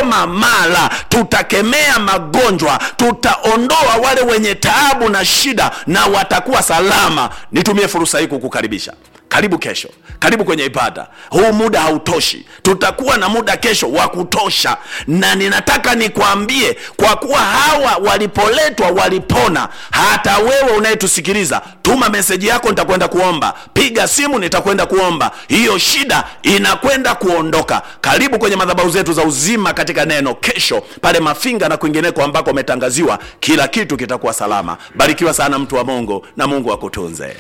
tutakoma mara tutakemea magonjwa tutaondoa wale wenye taabu na shida na watakuwa salama nitumie fursa hii kukukaribisha karibu kesho karibu kwenye ibada huu muda hautoshi tutakuwa na muda kesho wa kutosha na ninataka nikwambie kwa kuwa hawa walipoletwa walipona hata wewe unayetusikiliza tuma meseji yako nitakwenda kuomba piga simu nitakwenda kuomba hiyo shida inakwenda kuondoka karibu kwenye madhabahu zetu za uzima katika neno kesho pale mafinga na kwingineko ambako umetangaziwa kila kitu kitakuwa salama barikiwa sana mtu wa mungu na mungu akutunze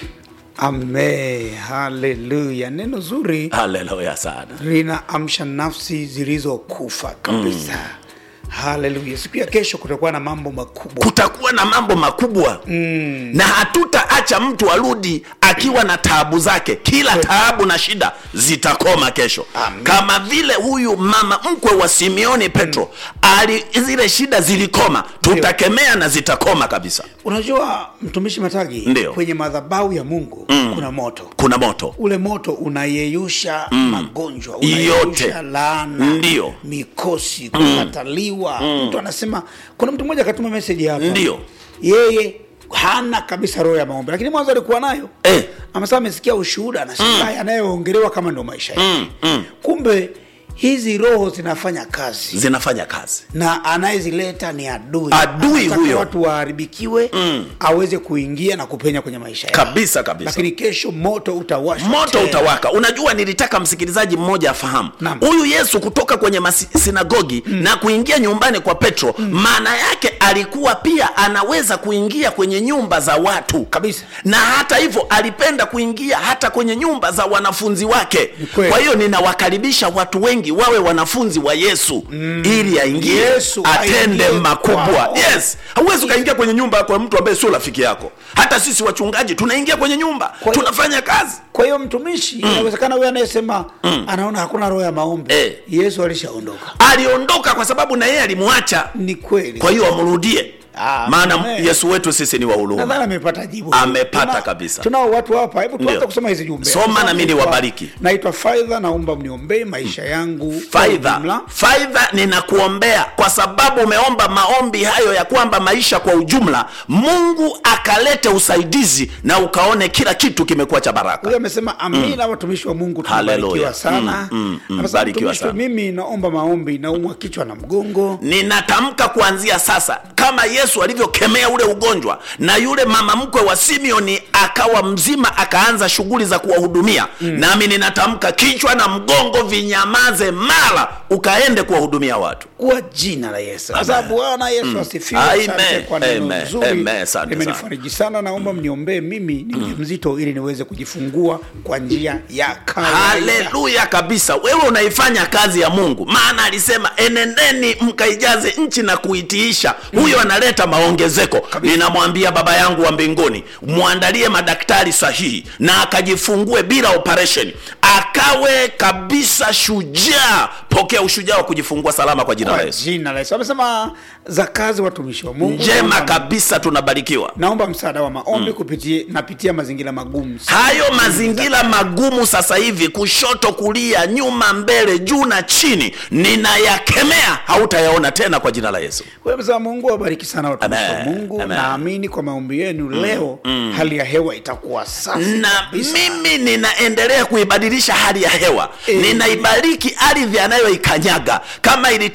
ame haleluya neno zuri haleluya sana linaamsha nafsi zilizokufa kabisa haleluya siku ya kesho kutakuwa na mambo makubwa kutakuwa na mambo makubwa mm. na hatutaacha mtu arudi akiwa na taabu zake kila taabu na shida zitakoma kesho Amen. kama vile huyu mama mkwe wa simeoni petro ali zile shida zilikoma tutakemea na zitakoma kabisa unajua mtumishi matagi Ndio. kwenye madhabahu ya mungu mm. kuna moto kuna moto ule moto unayeyusha mm. magonjwa Yote. unayeyusha laana Ndio. mikosi kukataliwa mtu anasema kuna mtu mmoja akatuma meseji hapa Ndio. yeye hana kabisa roho ya maombi lakini mwanzo alikuwa nayo Eh. amesema amesikia ushuhuda anashangaa yanayoongelewa kama ndo maisha yake Mm, mm. kumbe hizi roho zinafanya kazi zinafanya kazi na anayezileta ni adui Adui Anataka huyo. watu waharibikiwe mm. aweze kuingia na kupenya kwenye maisha yao kabisa kabisa lakini kesho moto utawashwa moto tena. utawaka unajua nilitaka msikilizaji mmoja afahamu Naam. huyu yesu kutoka kwenye masinagogi mm. na kuingia nyumbani kwa petro maana yake alikuwa pia anaweza kuingia kwenye nyumba za watu Kabisa. na hata hivyo alipenda kuingia hata kwenye nyumba za wanafunzi wake Ni kweli. kwa hiyo ninawakaribisha watu wengi wawe wanafunzi wa yesu mm. ili aingie Yesu atende aingie makubwa kwao. yes hauwezi ukaingia kwenye nyumba kwa mtu ambaye sio rafiki yako hata sisi wachungaji tunaingia kwenye nyumba Kwa hiyo- tunafanya kazi kwa hiyo mtumishi inawezekana huyo anayesema anaona hakuna roho ya maombi Eh. yesu alishaondoka aliondoka kwa sababu na yeye alimwacha ni kweli kwa hiyo amrudie Ah, maana amen. yesu wetu sisi ni wa nadhani huruma amepata jibu Amepata Tuna- kabisa. tunao watu hapa hebu tuanze Ndio. kusoma hizi jumbe Soma Sasa na mimi naitwa- niwabariki. naitwa faidha naomba mniombee maisha yangu kwa faidha ujumla. faidha ninakuombea kwa sababu umeomba maombi hayo ya kwamba maisha kwa ujumla mungu akalete usaidizi na ukaone kila kitu kimekuwa cha baraka huyo amesema amina watumishi wa mungu Hallelujah. tunabarikiwa sana Mm, mm, mm, Amesema, barikiwa mtumishi, sana. mimi naomba maombi naumwa kichwa na mgongo ninatamka kuanzia sasa kama yesu alivyokemea ule ugonjwa na yule mama mkwe wa simeoni akawa mzima akaanza shughuli za kuwahudumia mm. nami ninatamka kichwa na mgongo vinyamaze mara ukaende kuwahudumia watu kwa jina la yesu kwa Amen. sababu bwana yesu asifiwe Amen. asante kwa neno Amen. zuri Amen. Asante limenifariji sana naomba mniombee mimi ni mjamzito ili niweze kujifungua kwa njia ya kawaida haleluya kabisa wewe unaifanya kazi ya mungu maana alisema enendeni mkaijaze nchi na kuitiisha huyo analeta maongezeko ninamwambia baba yangu wa mbinguni mwandalie madaktari sahihi na akajifungue bila operation akawe kabisa shujaa pokea ushujaa wa kujifungua salama kwa jina la kwa yesu jina la yesu amesema za kazi watumishi wa mungu njema naomba- kabisa tunabarikiwa naomba msaada wa maombi kupitia napitia mazingira magumu sana. hayo mazingira magumu sasa hivi kushoto kulia nyuma mbele juu na chini ninayakemea hautayaona tena kwa jina la yesu Kwa hiyo amesema mungu awabariki sana watumishi wa Amen. mungu Amen. naamini kwa maombi yenu leo hali ya hewa itakuwa safi na kabisa. mimi ninaendelea kuibadilisha hali ya hewa Eh. ninaibariki ardhi anayoikanyaga kama ili